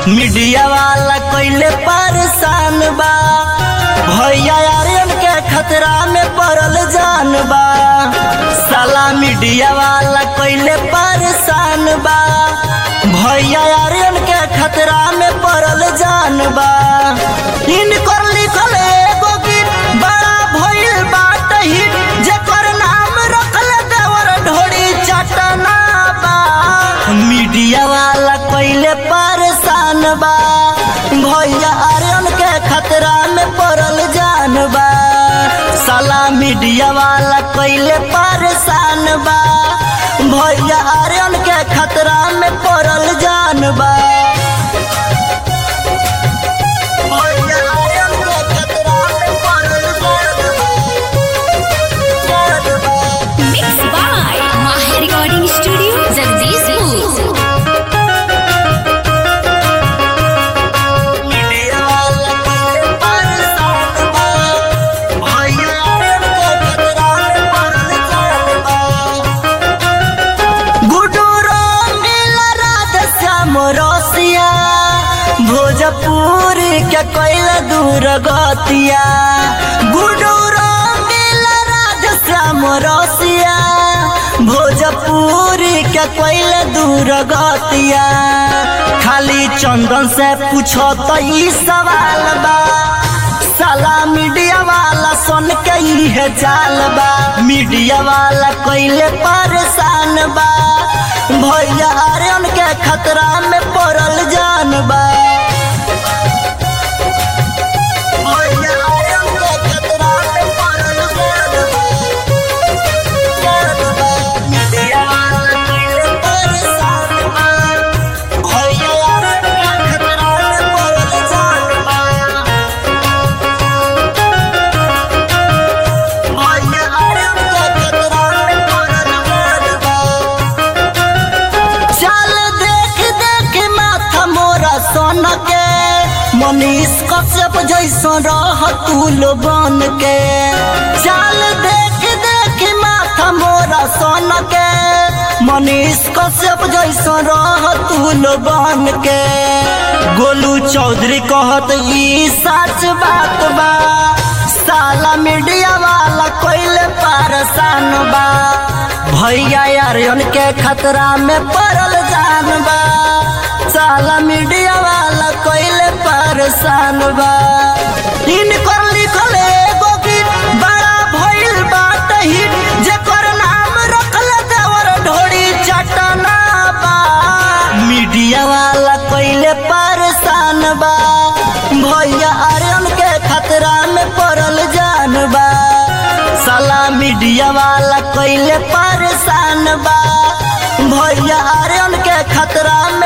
Media वाला कइले परेशान बा भैया आर्यन के खतरा में पड़ल जान बा साला मीडिया वाला कइले परेशान बा भैया आर्यन के खतरा में पड़ल जान बा इनकर लिखल एगो गीत बड़ा भइल बाट हिट जेकर नाम रखल देवर ढोड़ी चटना बा मीडिया वाला कइले परेशान बा भैया आर्यन के खतरा में पड़ल जान बा साला मीडिया वाला कइले परेशान बा भैया आर्यन के खतरा में पड़ल जान बा भैया आर्यन के खतरा में पड़ल जान बा। Mixed by Maha Recording Studio, Jagdishpur. Media वाला कइले परेशान बा भैया आर्यन के खतरा में पड़ल जान बा गुडू रंगील राधे श्याम रसिया भोजपुर के कैल दूर गतिया गुडू रंगील राधे श्याम रसिया भोजपुर के कैल दूर गतिया खाली चंदन से पूछो तो ई सवाल बा साला मीडिया वाला सुन के इहे चाल बा मीडिया वाला कइले परेशान बा भैया आर्यन के खतरा में पड़ल जान बा भैया आर्यन के खतरा में पड़ल जान बा। जान बा। मीडिया वाला कइले परेशान बा। भैया आर्यन के खतरा में पड़ल जान बा। भैया आर्यन के खतरा में पड़ल जान बा। चल देख देख माथा मोरा सोन के मनीष कश्यप जैसा रह तूल बन के चल देख देख माथा मोरा सोन के मनीष कश्यप जैसा रह तूल बन के गोलू चौधरी कहत ई सच बात बा साला मीडिया वाला कोइले परेशान बा भैया आर्यन के खतरा में पड़ल जान बा साला मीडिया वाला कोइले परेशान बा इनकर लिखल एगो गीत बड़ा भइल बाट हिट जेकर नाम रखल देवर ढोड़ी चटना बा मीडिया वाला कोइले परेशान बा भैया आर्यन के खतरा में पड़ल जान बा साला मीडिया वाला कइले परेशान बा भैया आर्यन के खतरा में